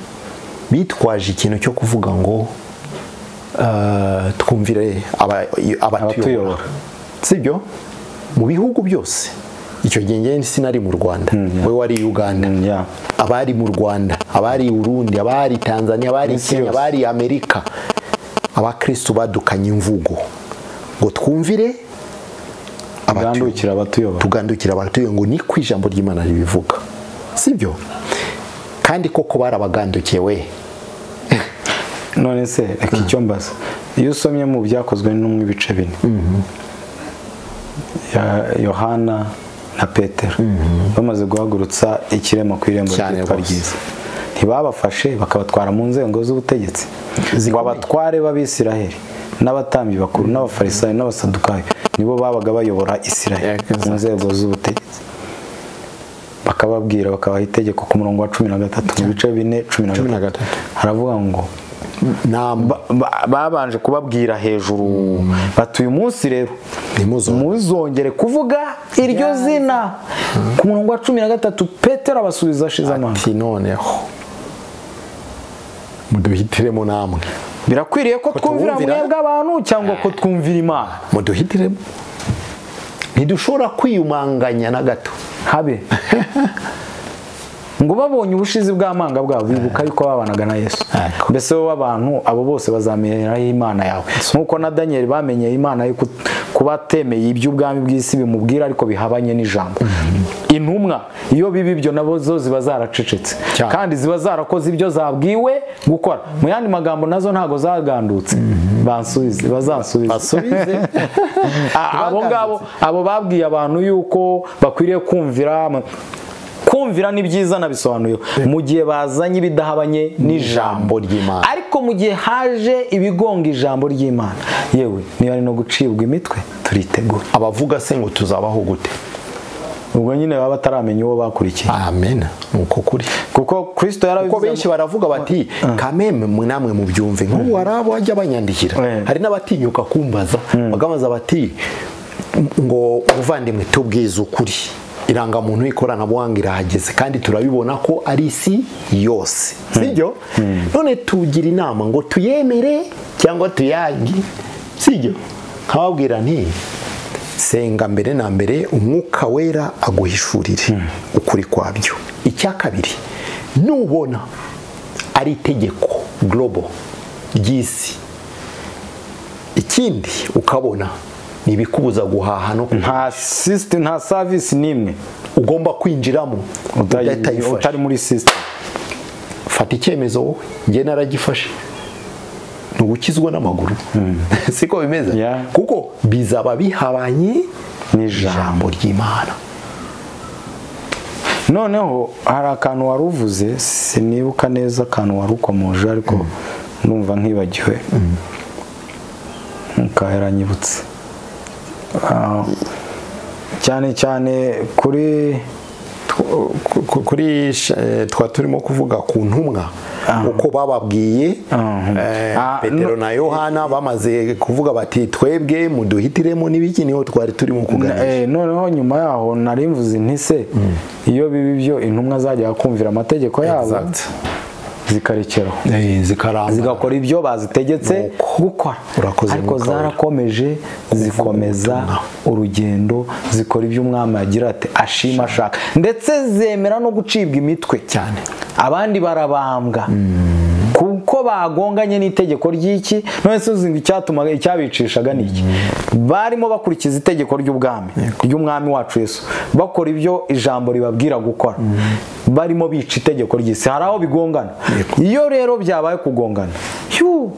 bitwaje ikintu cyo kuvuga ngo eh, twumvire aba- abatuyobora Abatuyobora. sibyo mu bihugu byose icyo gihe njyewe sinari mu rwanda we wari uganda Mm, yeah. abari mu rwanda abari i burundi abari tanzania abari Isi kenya yose. abari amerika abakristu badukanye imvugo ngo twumvire abatuye ugandukira abatuyobora tugandukira abatuye ngo ni ku ijambo ry'imana ribivuga sibyo kandi koko barabagandukiye we none se reka icyo mbaza iyo usomye mu byakozwe n'umwe ibice bine Ya- yohana na petero bamaze guhagurutsa ikirema ku irembo Cyane ryitwa rwose. ryiza ntibabafashe bakabatwara mu nzego z'ubutegetsi ngo abatware b'abisiraheli n'abatambyi bakuru n'abafarisayo n'abasadukayo nibo babaga bayobora isiraheli Yeah, mu nzego z'ubutegetsi bakababwira bakabaha itegeko ku murongo wa cumi na gatatu mu bice bine cumi Cumi na na gatatu haravuga ngo namba ba- babanje kubabwira hejuru bati uyu munsi rero Ntimuzongere." muzongere kuvuga iryo zina ku murongo wa cumi na gatatu petero abasubiza ashize amanga ati noneho muduhitiremo namwe birakwiriye ko twumvira tuwumvira? mwebwe abantu cyangwa ko twumvira imana muduhitiremo ntidushobora kwiyumanganya na gato habe ngo babonye ubushizi bw'amanga bwabo bibuka yuko babanaga na yesu Yego. mbese wowe abantu abo bose bazamenyeraho imana yawe nk'uko na daniyeli bamenyeye imana yo kut- kuba atemeye iby'ubwami bw'isi bimubwira ariko bihabanye n'ijambo intumwa iyo biba ibyo nabo zo ziba zaracecetse Cyane. kandi ziba zarakoze ibyo zabwiwe gukora mu yandi magambo nazo ntabwo zagandutse bansubize bazansubize basubize Ah, abo ngabo abo babwiye abantu yuko bakwiriye kumvira ama- kumvira ni byiza nabisobanuye mu gihe bazanye ibidahabanye n'ijambo ry'Imana. ariko mu gihe haje ibigonga ijambo ry'imana yewe niba ari no gucibwa imitwe turitegura abavuga se ngo tuzabaho gute ubwo nyine baba bataramenya uwo bakurikiye amen ni uko kuri kuko kristo kuko benshi yarabivuze baravuga bati kameme mwe namwe mubyumve nk'ubu hari abo bajya banyandikira Eh. hari n'abatinyuka kumbaza bakabaza bati ngo muvandimwe tubwize ukuri irangamuntu y'ikoranabuhanga irahageze kandi turabibona ko ari isi yose sibyo none tugira inama ngo tuyemere cyangwa tuyage sibyo nkababwira nti senga mbere na mbere umwuka wera aguhishurire ukuri kwabyo icya kabiri nubona ari itegeko global ry'isi ikindi ukabona ni ibikubuza guhaha no kuhaha nta system nta service n'imwe ugomba kwinjiramo utayi- udahita utari muri system fata icyemezo wowe njye naragifashe ntugukizwa n'amaguru siko bimeze Yeah. kuko bizaba bihabanye n'ijambo ijambo ry'imana noneho hari akantu wari uvuze sinibuka neza akantu wari ukomoje ariko ndumva nkibagiwe ntukahiranyibutse cyane cyane kuri Ku- ku- kuri sh- eh, twa turimo kuvuga ku ntumwa uko bababwiye Ah. eh, Ah, petero na yohana bamaze kuvuga bati twebwe muduhitiremo n'ibiki niho twari turimo kuganira Eh, noneho nyuma yaho nari mvuze nti se iyo biba ibyo intumwa zajyaga kumvira amategeko yabo Exact. zikarekeraho Eh, zikaramba zigakora ibyo bazitegetse Nuko. gukora Urakoze, ariko Mwuka Wera. zarakomeje zikomeza urugendo zikora ibyo umwami agira ati ashima ashaka ndetse zemera no gucibwa imitwe Cyane. abandi barabambwa kuko bagonganye n'itegeko ry'iki none se uzi ngo icyatumaga icyabicishaga ni iki barimo bakurikiza itegeko ry'ubwami ry'umwami wacu yesu bakora ibyo ijambo ribabwira gukora barimo bica itegeko ry'isi hari aho bigongana Yego. iyo rero byabaye kugongana yu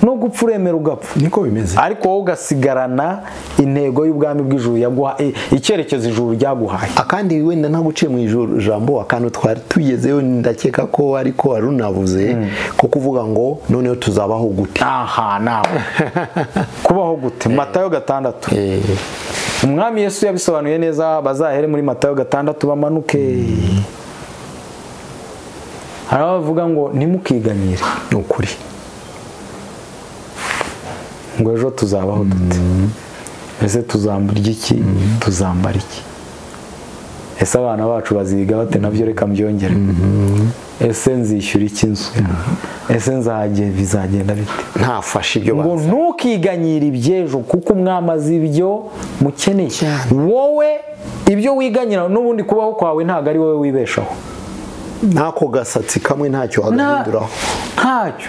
no gupfa uremera ugapfa niko bimeze ariko wowe ugasigarana intego y'ubwami bw'ijuru yaguha i- icyerekezo ijuru ryaguhaye akandi wenda nta guciye mu ijuru jambo akantu twari tugezeho ndakeka ko ariko arunavuze ko kuvuga ngo noneho tuzabaho gute aha nawe kubaho gute matayo gatandatu umwami yesu yabisobanuye neza bazahere muri matayo gatandatu bamanuke hari abavuga ngo ntimukiganyire ni ukuri ngo ejo tuzabaho dute ese tuzamurya iki tuzambara iki ese abana bacu baziga bate nabyo reka mbyongere ese nzishyura iki inzu ese nzagenda bizagenda bite ntafashe ibyo ngo bazi ntukiganyire iby'ejo kuko umwami azi ibyo mukeneye Cyane. wowe ibyo wiganyira n'ubundi kubaho kwawe ntabwo ari wowe wibeshaho n'ako gasatsi kamwe ntacyo Nta- wagahinduraho ntacyo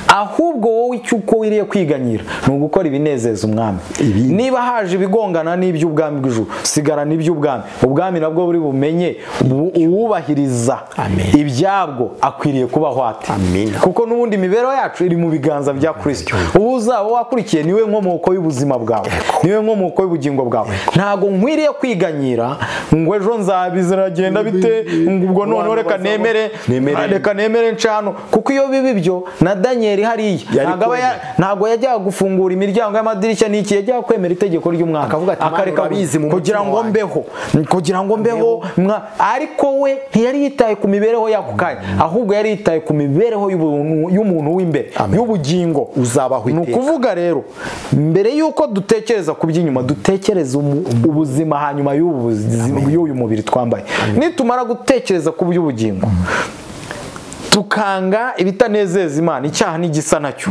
ahubwo wowe icyo uko wiriye kwiganyira ni ugukora ibinezeza umwami Ibi- niba haje ibigongana n'iby'ubwami bw'ijuru sigara n'iby'ubwami ubwami nabwo buri bumenye bu- uwubahiriza Amen. ibyabwo akwiriye kubaho ate Amen. kuko n'ubundi imibereho yacu iri mu biganza bya kirisito ubu uzaba wakurikiye niwe nkomoko y'ubuzima bwawe niwe nkomoko y'ubugingo bwawe ntabwo nkwiriye kwiganyira ngo ejo nzabiziragenda bite ngo ubwo noneho Abantu reka bazaba- nemere Nemere. reka reka nemere ncano kuko iyo biba ibyo na daniel hariya Yari ntabwo aba ya- kwemera. ntabwo yajyaga gufungura imiryango y'amadirishya n'iki yajyaga kwemera itegeko ry'umwana Akavuga ati, "Mana, urabizi mu kugira mutima ngo wanjye." mbeho kugira ngo mbeho mwa- ariko we ntiyari yitaye ku mibereho y'ako kanya ahubwo yari yitaye ku mibereho y'ubuntu- y'umuntu w'imbere Amen. y'ubugingo uzabaho ni iteka ukuvuga rero mbere y'uko dutekereza ku by'inyuma dutekereze umu- ubuzima hanyuma y'ubu buzima- y'uyu mubiri twambaye nitumara gutekereza ku by'ubugingo tukanga ibitanezeza imana icyaha n'igisa nacyo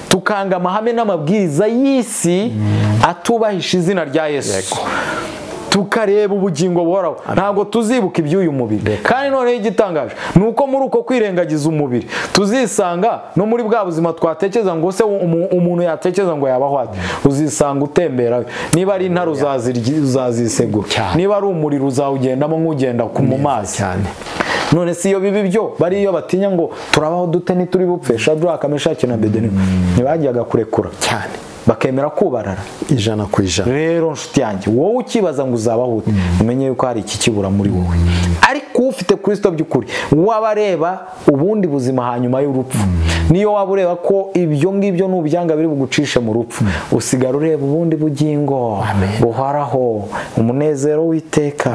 tukanga amahame n'amabwiriza y'isi atubahisha izina rya yesu tukareba ubugingo buhoraho ntabwo tuzibuka iby'uyu mubiri kandi noneho igitangaje ni uko muri uko kwirengagiza umubiri tuzisanga no muri bwa buzima twatekereza ngo se umu- umuntu yatekereza ngo yabaho ate uzisanga utembera niba ari intare uzazirya- uzazisegura Cyane. niba ari umuriro uzawugendamo nk'ugenda ku- mu mazi cyane none si iyo bibi byo bariyo batinya ngo turabaho dute ntituri bupfe shadraka meshaki na bedenego ntibajyaga kurekura cyane bakemera kubarara ijana ku ijana rero nshuti yanjye wowe ukibaza ngo uzabaho ute umenye yuko hari iki kibura muri wowe ariko ufite kirisito by'ukuri waba areba ubundi buzima hanyuma y'urupfu niyo waba ureba ko ibyo ngibyo n'ubyanga biri bugucishe mu rupfu usigara ureba ubundi bugingo buhoraho umunezero w'iteka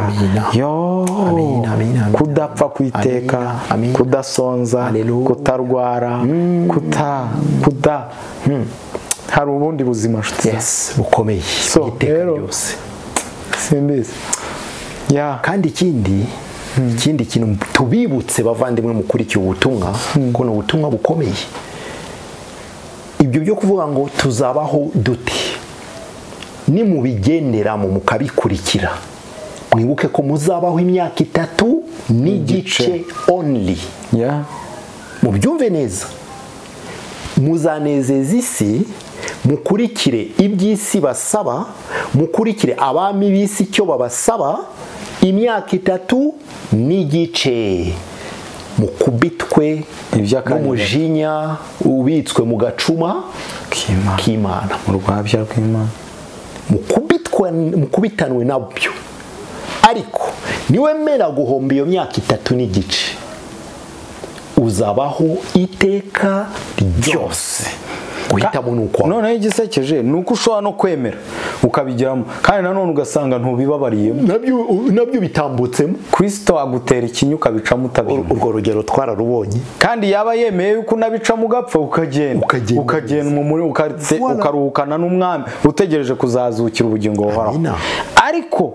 yo Amen, amen, amen. kudapfa ku iteka Amen, amen. kudasonza Hallelujah. kutarwara kuta kuda hari ubundi buzima nshuti zanjye. yes bukomeye So, iteka rero- ryose simbizi ya kandi ikindi ikindi kintu tubibutse bavandimwe mukurikiye ubutumwa ko ni ubutumwa bukomeye ibyo byo kuvuga ngo tuzabaho dute nimubigenderamo mukabikurikira mwibuke ko muzabaho imyaka itatu n'igice only ya mubyumve neza muzanezeza isi mukurikire iby'isi basaba mukurikire abami b'isi icyo babasaba imyaka itatu n'igice mukubitwe Iby'akanya n'umujinya ubitswe mu gacuma kima k'imana urwabya rw'imana mukubitwa- mukubitanwe nabyo ariko niwemera guhomba iyo myaka itatu n'igice uzabaho iteka ryose guhitamo ni ukwawe noneho igisekeje ni uko ushobora no kwemera ukabigiramo kandi nanone ugasanga ntubibabariyemo nabyo nabyo bitambutsemo kirisito agutera ikinya ukabicamo utabimenya urwo rugero twararubonye kandi yaba yemeye yuko unabicamo ugapfa ukagenda Ukagenda. ukagenda mu muri ukate- Voilà. ukaruhukana n'umwami utegereje kuzazukira ubugingo buhoraho Amina. ariko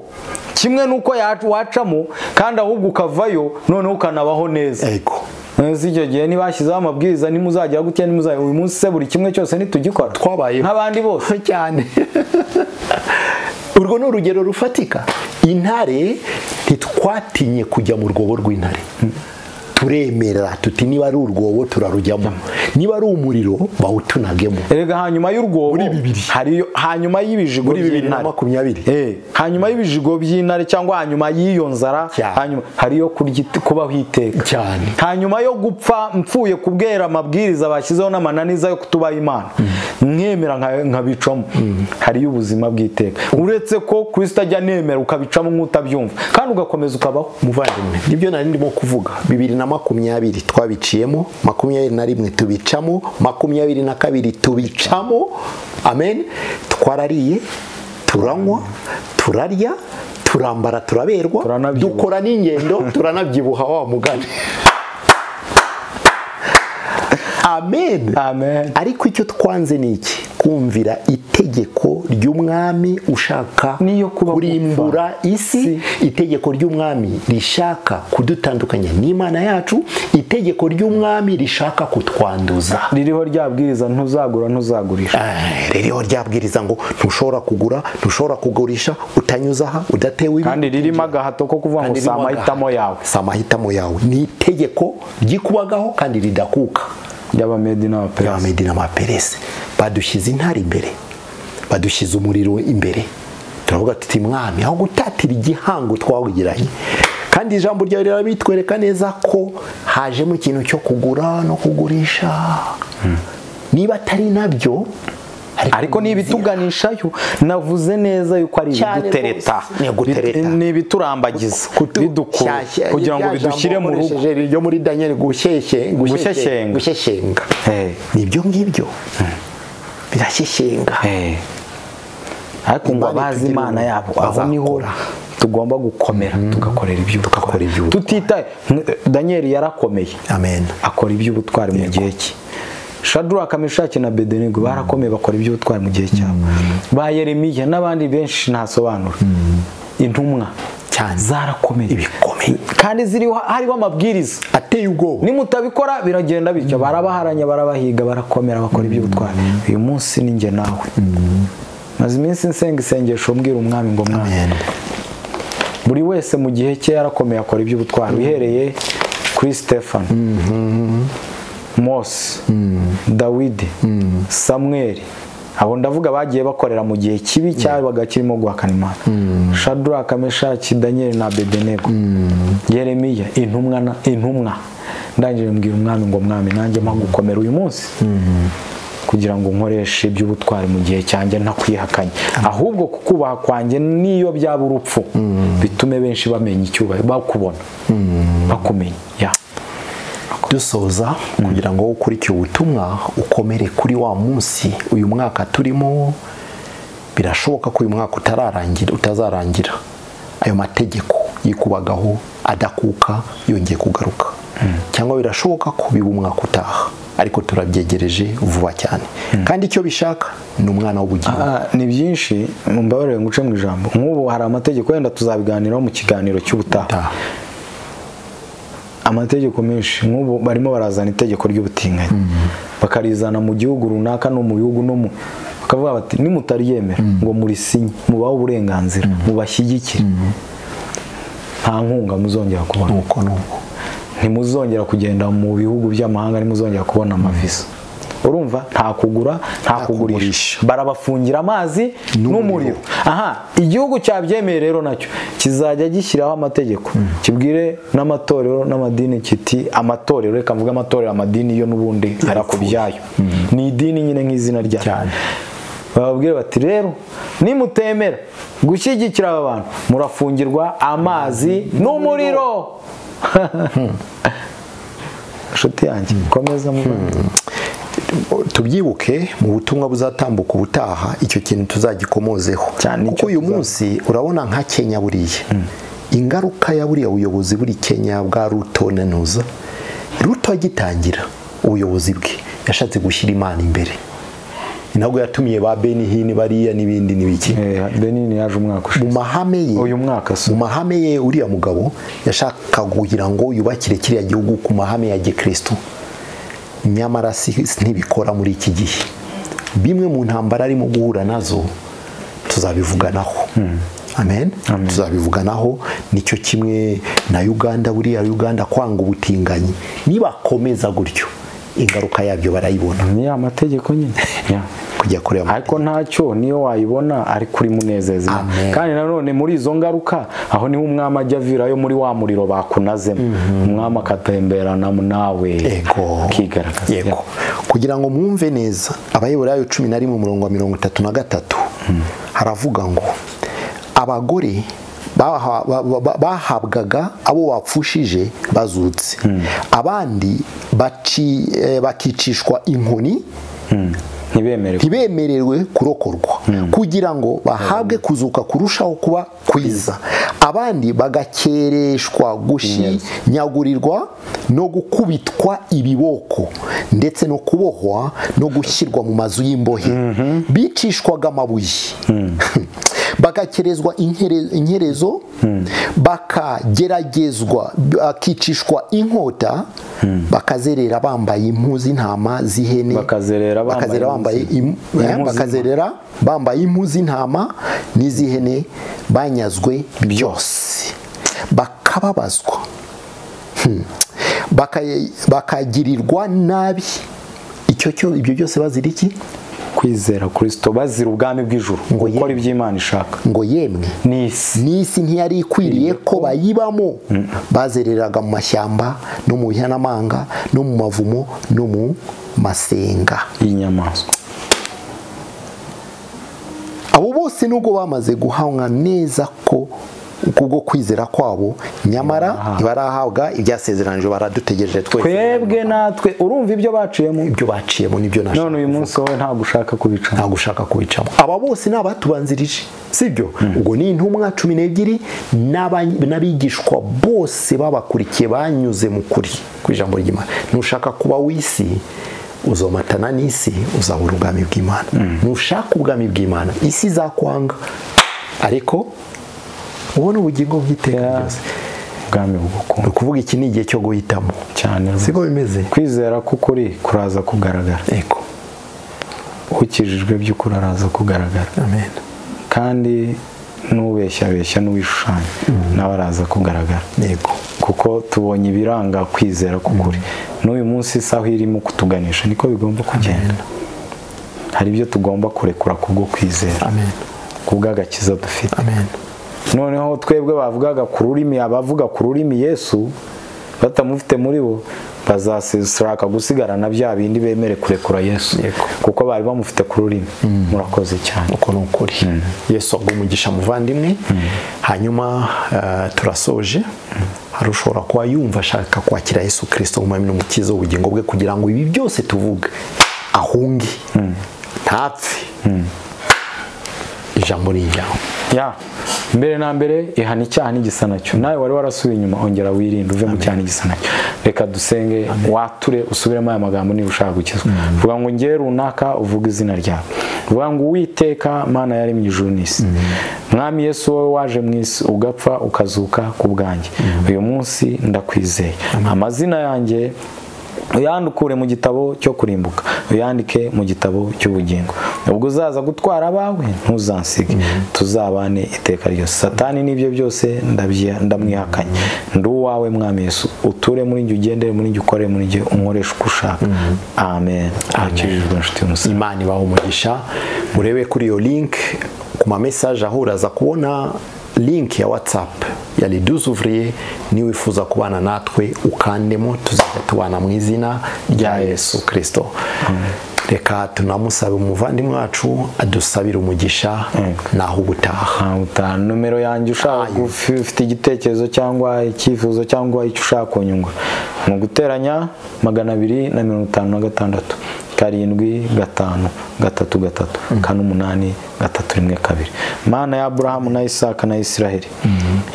kimwe n'uko yacu- wacamo kandi ahubwo ukavayo noneho ukanabaho neza ego si icyo gihe ntibashyizeho amabwiriza ntimuzagira gutya ntimuzajya uyu munsi se buri kimwe cyose ntitugikora Twabayeho. nk'abandi bose cyane urwo ni urugero rufatika intare ntitwatinye kujya mu rwobo rw'intare turemera tuti niba ari urwobo turarujyamo niba ari umuriro bawutunagemo erega hanyuma y'urwobo Muri bibiri. hariyo hanyuma y'ibijigo muri bibiri na by'intare. makumyabiri Eh, hanyuma y'ibijigo by'intare cyangwa hanyuma y'iyo nzara Cyane. hanyuma hariyo kurya it- kubaho iteka cyane hanyuma yo gupfa mpfuye kubwera amabwiriza bashyizeho n'amananiza yo kutubaha imana mwemera nka- nkabicamo hariyo ubuzima bw'iteka uretse ko kristo ajya anemera ukabicamo nk'utabyumva kandi ugakomeza ukabaho muvandimwe nibyo nari ndimo kuvuga bibiri na makumyabiri twabiciyemo makumyabiri na rimwe tubicamo makumyabiri na kabiri tubicamo amen twarariye turanywa turarya turambara turaberwa Turanabyibuha. dukora n'ingendo turanabyibuha wa mugani amen amen ariko icyo twanze ni iki kumvira itegeko ry'umwami ushaka N'iyo kuba kurimbura isi itegeko ry'umwami rishaka kudutandukanya n'imana yacu itegeko ry'umwami rishaka kutwanduza ririho ryabwiriza ntuzagura ntuzagurisha Eh, ririho ryabwiriza ngo ntushobora kugura ntushobora kugurisha utanyuze aha udatewe ibi kandi ririmo agahato ko kuvuga ngo kandi si ririmo amahitamo agahato. yawe si amahitamo yawe ni itegeko ryikubagaho kandi ridakuka ry'abamedi n'abaperesi y'abamedi n'amaperesi badushyize intare imbere badushyize umuriro imbere turavuga tuti mwami aho gutatira igihango twawugiranye kandi ijambo ryawe rirabitwereka neza ko hajemo ikintu cyo kugura no kugurisha niba atari nabyo ariko ni ibituganishayo navuze neza yuko ari Cyane ibidutereta rwose. Ni ugutereta. Bit- ni ibiturambagiza bidukura Shyashya- kugira ngo rya jambo bidushyire mu rugo wakoresheje ryo muri daniel gushyeshye- Gushyeshyenga. gushyeshyenga Eh, ni ibyo ngibyo birashyeshyenga eh. ariko ngo Imana abazi itugirira imana ubuntu. yabo aho niho Bazakora. tugomba gukomera tugakorera Tugakora iby'ubutwari iby'ubutwari. tutitaye daniel yarakomeye amen akora iby'ubutwari mu gihe cye shadraka meshaki na bedenego barakomeye bakora iby'ubutwari mu gihe cyabo ba yeremiya n'abandi benshi ntasobanura intumwa cyane zarakomeye ibikomeye kandi ziriho hariho amabwiriza ateye ubwoba nimutabikora biragenda bityo barabaharanya barabahiga barakomera bakora iby'ubutwari uyu munsi ni njye nawe maze iminsi nsenga isengesho mbwira umwami ngo mwami Amen. buri wese mu gihe cye yarakomeye akora iby'ubutwari uhereye kuri stefano mose dawidi samweri abo ndavuga bagiye bakorera mu gihe kibi cyabaga kirimo guhakana imana shaduraka meshaki daniyeli na bedenego yeremiya intumwa na- intumwa ndangije mbwira umwami ngo mwami nanjye gukomera uyu munsi kugira ngo nkoreshe iby'ubutwari mu gihe cyanjye ntakwihakanye ahubwo kukubaha kwanjye niyo byaba urupfu bitume benshi bamenya icyubahiro bakubona bakumenya ya dusoza kugira ngo ukurikiye ubutumwa ukomere kuri wa munsi uyu mwaka turimo birashoboka ko uyu mwaka utararangira utazarangira ayo mategeko yikubagaho adakuka yongeye kugaruka cyangwa birashoboka ko biba umwaka utaha ariko turabyegereje vuba cyane kandi icyo bishaka ni umwana w'ubugingo Ah, ni byinshi mumbabarire nguce mu ijambo nk'ubu hari amategeko wenda tuzabiganiraho mu kiganiro cy'ubutaha Utaha. amategeko menshi nk'ubu barimo barazana itegeko ry'ubutinganyi bakarizana mu gihugu runaka no mu bihugu no mu bakavuga bati nimutaryemera ngo murisinye mubahe uburenganzira mubashyigikire nta nkunga muzongera kubona nuko nuko ntimuzongera kugenda mu bihugu by'amahanga ntimuzongera kubona amaviza urumva nta kugura nta kugurisha kugurisha. barabafungira amazi n'umuriro aha igihugu cyabyemeye rero nacyo kizajya gishyiraho amategeko kibwire n'amatorero n'amadini kiti amatorero reka mvuge amatorero amadini yo n'ubundi arakubyayo ni idini nyine nk'izina ryayo Cyane. bababwira bati rero nimutemera gushyigikira aba bantu murafungirwa amazi n'umuriro inshuti yanjye komeza muvandimwe tubyibuke mu butumwa buzatambuka ubutaha icyo kintu tuzagikomozeho Cyane icyo kuko uyu tuza- munsi urabona nka kenya buriya ingaruka ya buriya buyobozi buri kenya bwa ruto na nuza ruto agitangira ubuyobozi bwe yashatse gushyira imana imbere ni nabwo yatumiye ba beni hini bariya n'ibindi n'ibiki Eh, Benin yaje umwaka mu ushize mahame ye Uyu mwaka se. mu mahame ye uriya mugabo yashakaga kugira ngo yubakire kiriya gihugu ku mahame ya gikristo nyamara si ntibikora muri iki gihe bimwe mu ntambara arimo guhura nazo tuzabivuganaho amen tuzabivuganaho nicyo kimwe na uganda buriya uganda kwanga ubutinganyi nibakomeza gutyo ingaruka yabyo barayibona ni ya mategeko nyine Ya. kujya kureba ariko ntacyo niyo wayibona ariko uri munezeza Amen. kandi nanone muri izo ngaruka aho niho umwami ajya avirayo muri wa muriro bakunazemo umwami akatemberana nawe Yego. akigaragaza yego kugira ngo mwumve neza abayobora cumi na rimwe umurongo wa mirongo itatu na gatatu haravuga ngo abagore baha- ba- ba- ba- bahabwaga abo bapfushije bazutse abandi baci- eh, bakicishwa inkoni Mm. ntibemere ntibemererwe kurokorwa kugira ngo bahabwe kuzuka kurushaho kuba kwiza abandi bagakereshwa gushinyagurirwa no gukubitwa ibiboko ndetse no kubohwa no gushyirwa mu mazu y'imbohe bicishwaga amabuye bagakerezwa inkere- inkerezo bakageragezwa bakicishwa inkota bakazerera bambaye impu z'intama z'ihene Bakazerera bambaye bakazerera bambaye impu zi- im- impu eh, zi- bakazerera bambaye impu z'intama n'iz'ihene banyazwe byose bakababazwa Hmm. Baka- bakagirirwa nabi icyo cyo ibyo byose bazira iki kwizera kirisito bazira ubwami bw'ijuru Ngo ye- gukora ibyo imana ishaka ngo yemwe n'isi n'isi ntiyari ikwiriye ko bayibamo bazereraga mu mashyamba no mu bihanamanga no mu mavumo no mu masenga y'inyamaswa abo bose nubwo bamaze guhanwa neza ko kubwo kwizera kwabo nyamara Aha. ntibarahabwa ibyasezeranije baradutegereje twese twebwe natwe urumva ibyo baciyemo ibyo baciyemo nibyo nashaka none uyu munsi wowe ntabwo ushaka kubica nta gushaka kubicamo aba bose ni abatubanzirije sibyo ubwo ni intumwa cumi n'ebyiri n'aba- n'abigishwa bose babakurikiye banyuze mu kuri ku ijambo ry'imana nushaka kuba w'isi uzomatana n'isi uzabura ubwami bw'imana nushaka ubwami bw'imana isi izakwanga ariko ubona ubugingo bw'iteka Yeah. ryose ubwami ni bugukunga ukuvuga iki ni igihe cyo guhitamo cyane siko bimeze kwizera k'ukuri kuraza kugaragara yego ukijijwe by'ukuri araza kugaragara amen kandi n'ubeshyabeshya n'uwishushanya nawe araza kugaragara yego kuko tubonye ibiranga kwizera k'ukuri n'uyu munsi isaha irimo kutuganisha niko bigomba kugenda hari ibyo tugomba kurekura kubwo kwizera amen kubw'agakiza dufite amen noneho twebwe bavugaga ku rurimi abavuga ku rurimi yesu batamufite muri bo bazashaka gusigara na bya bindi bemere kurekura yesu Yego. kuko bari bamufite ku rurimi murakoze cyane uko ni ukuri yesu agwa umugisha muvandimwe hanyuma eh, turasoje hari ushobora kuba yumva ashaka kwakira yesu kirisito nk'umwami n'umukiza w'ubugingo bwe kugira ngo ibi byose tuvuga ahunge ntapfe ijambo ni ijambo ya mbere na mbere ihana icyaha n'igisa nacyo nawe wari warasubiye inyuma ongera wirinde uve mu cyaha n'igisa nacyo reka dusenge wature usubiremo aya magambo niba ushaka gukizwa vuga ngo ngewe runaka uvuge izina ryawe vuga ngo uwiteka mana yari mu ijuru n'isi mwami yesu wowe waje mu isi ugapfa ukazuka ku bwanjye uyu munsi ndakwizeye amazina yanjye uyandukure mu gitabo cyo kurimbuka uyandike mu gitabo cy'ubugingo ubwo uzaza gutwara abawe ntuzansige tuzabane iteka ryose satani n'ibyo byose ndabyi- ndamwihakanye ndi uwawe mwami yesu uture muri njye ugendere muri njye ukore muri njye unkoreshe uko ushaka amen akijijwe inshuti y'umusaraba imana ibaha umugisha murebe kuri iyo link ku ma message aho uraza kubona link ya whatsapp ya liduze ouvrier niba wifuza kubana natwe ukandemo tuzajya tubana mu izina rya yesu kirisito reka tunamusabe umuvandimwe wacu adusabire umugisha naho ubutaha utaha nomero yanjye ushaka Ayo. ufi- ufite igitekerezo cyangwa icyifuzo cyangwa icyo ushaka kunyungwa ni uguteranya magana abiri na mirongo itanu na gatandatu karindwi gatanu gatatu gatatu kane umunani gatatu rimwe kabiri mana ya aburahamu na isaka na isiraheli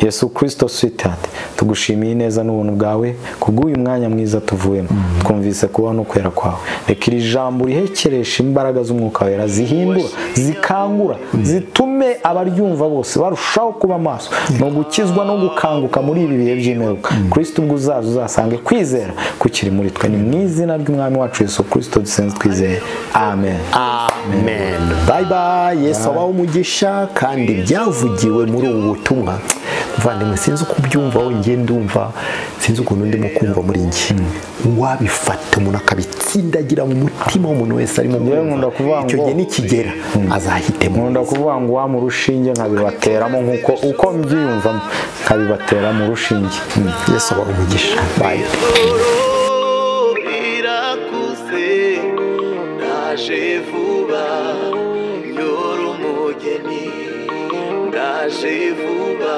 yesu kirisito switihati tugushimiye ineza n'ubuntu bwawe kubw'uyu mwanya mwiza tuvuyemo twumvise kubaho no kwera kwawe reka iri jambo rihekeresha imbaraga z'umwuka wera zihindura zikangura zitume abaryumva bose barushaho kuba maso ni ugukizwa no gukanguka muri ibi bihe by'imperuka kirisito ubwo uzaza uzasange ku kwizera kukiri muri twe ni mu izina ry'umwami wacu yesu kirisito dusenze twizeye amen amen bayibayi yesu abaho umugisha kandi byavugiwe muri ubu butumwa muvandimwe sinzi uko ubyumva wongeye ndumva sinzi ukuntu ndimo kumva muri njye wabifata umuntu akabitsindagira mu mutima w'umuntu wese arimo Njyewe nkunda kuvuga icyo ngo- gihe nikigera azahitemo nkunda kuvuga ngo wa mu rushinge nkabibateramo nk'uko uko mbyiyumvamo nkabibatera mu rushinge Mm. yesu abaho umugisha bayi ijoro rirakuze ndaje vuba nyora umugeni ndaje vuba